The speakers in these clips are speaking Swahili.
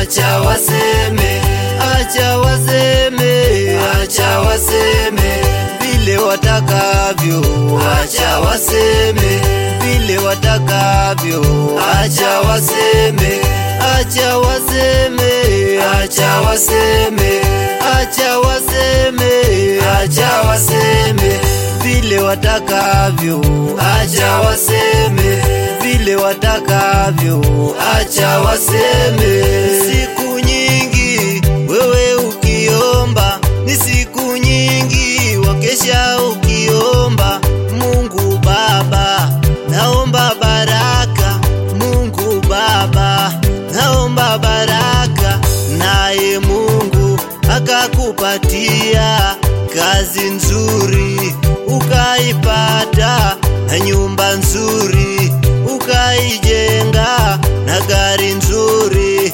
acha waseme, acha waseme, acha waseme vile watakavyo, acha waseme vile watakavyo, acha waseme, acha waseme, acha waseme, acha waseme, acha waseme vile watakavyo, acha waseme vile watakavyo, acha waseme. Siku nyingi wewe ukiomba, ni siku nyingi wakesha ukiomba. Mungu Baba, naomba baraka. Mungu Baba, naomba baraka, naye Mungu akakupatia kazi nzuri ukaipata, na nyumba nzuri ukaijenga, na gari nzuri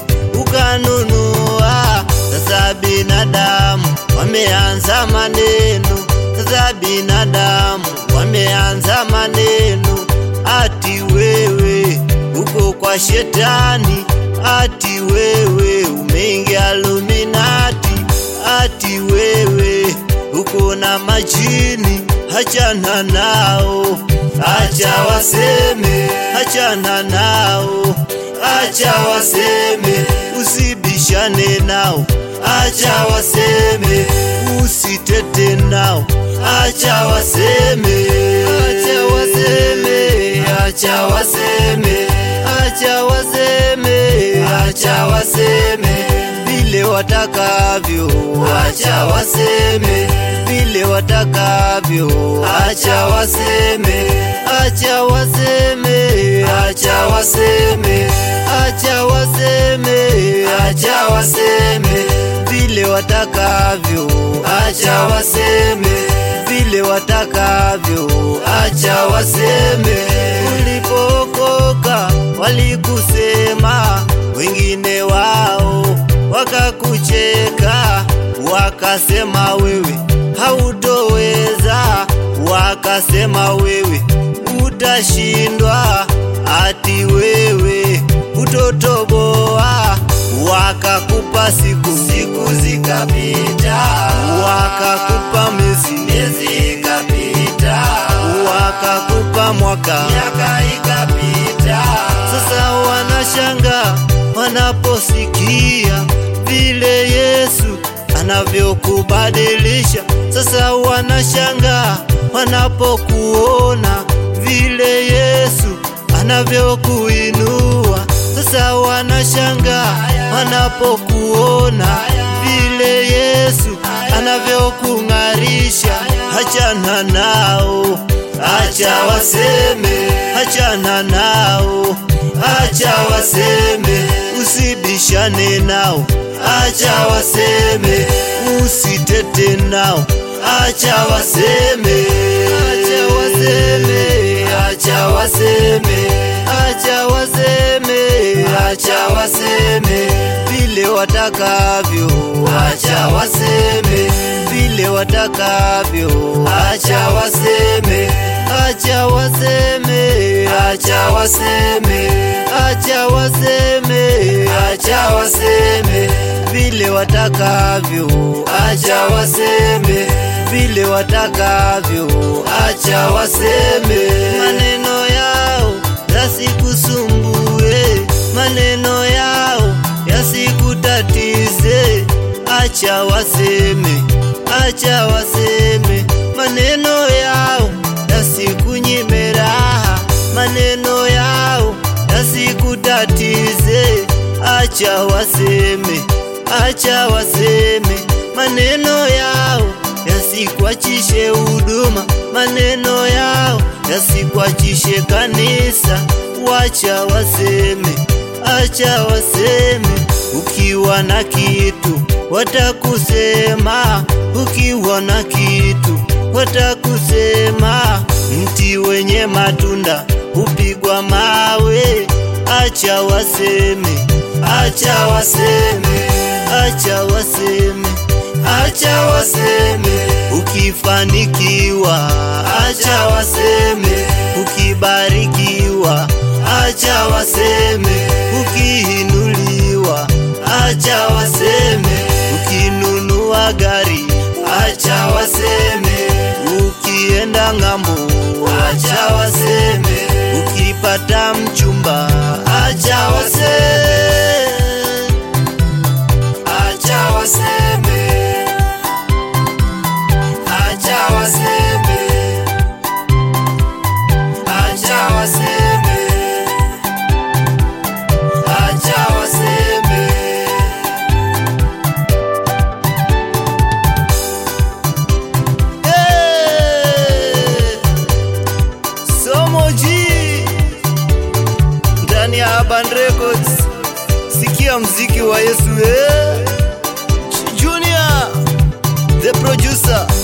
ukanunua. Sasa binadamu wameanza maneno, sasa binadamu wameanza maneno, ati wewe uko kwa shetani, ati wewe umeingia Illuminati, ati wewe uko na majini, hachana nao, acha waseme, hachana nao, acha waseme, usibishane nao, acha waseme, usitete nao, acha waseme, acha waseme, acha waseme, acha waseme, acha waseme vile watakavyo, acha waseme vile watakavyo, acha waseme, acha waseme, acha waseme, acha waseme, acha waseme vile watakavyo, acha waseme vile watakavyo, acha waseme. Ulipookoka walikusema, wengine wao wakakucheka, wakasema wewe hautoweza, wakasema wewe utashindwa, ati wewe utotoboa, wakakupa siku, siku zikapita, wakakupa miezi, miezi ikapita, wakakupa mwaka, miaka ikapita. Sasa wanashanga wanaposikia vile Yesu anavyokubadilisha. Sasa wanashanga wanapokuona vile Yesu anavyokuinua. Sasa wanashanga wanapokuona vile Yesu anavyokung'arisha. Hachana nao, acha waseme, hachana nao, acha waseme, usibishane nao, acha waseme, usitete nao, acha waseme, acha waseme, acha waseme, acha waseme, acha waseme vile watakavyo, acha waseme vile watakavyo, acha waseme, acha waseme, acha waseme, acha waseme, acha waseme vile watakavyo, acha waseme vile watakavyo, acha waseme maneno yao yasikusumbue, maneno yao yasikutatize, acha waseme, acha waseme maneno yao yasikunyime raha, maneno yao yasikutatize, acha waseme, acha waseme maneno yao yasikwachishe huduma, maneno yao yasikwachishe kanisa, wacha waseme, acha waseme. Ukiwa na kitu watakusema, ukiwa na kitu watakusema. Mti wenye matunda hupigwa mawe, acha waseme, acha waseme, acha waseme acha waseme, ukifanikiwa acha waseme, ukibarikiwa acha waseme, ukiinuliwa gari, acha waseme. Ukienda ng'ambo, acha waseme. Ukipata mchumba, acha waseme. Acha waseme. Acha waseme. Acha waseme. Acha waseme. Hey! Somo G ndani ya Urban Records, sikia mziki wa Yesu eh? Junior the producer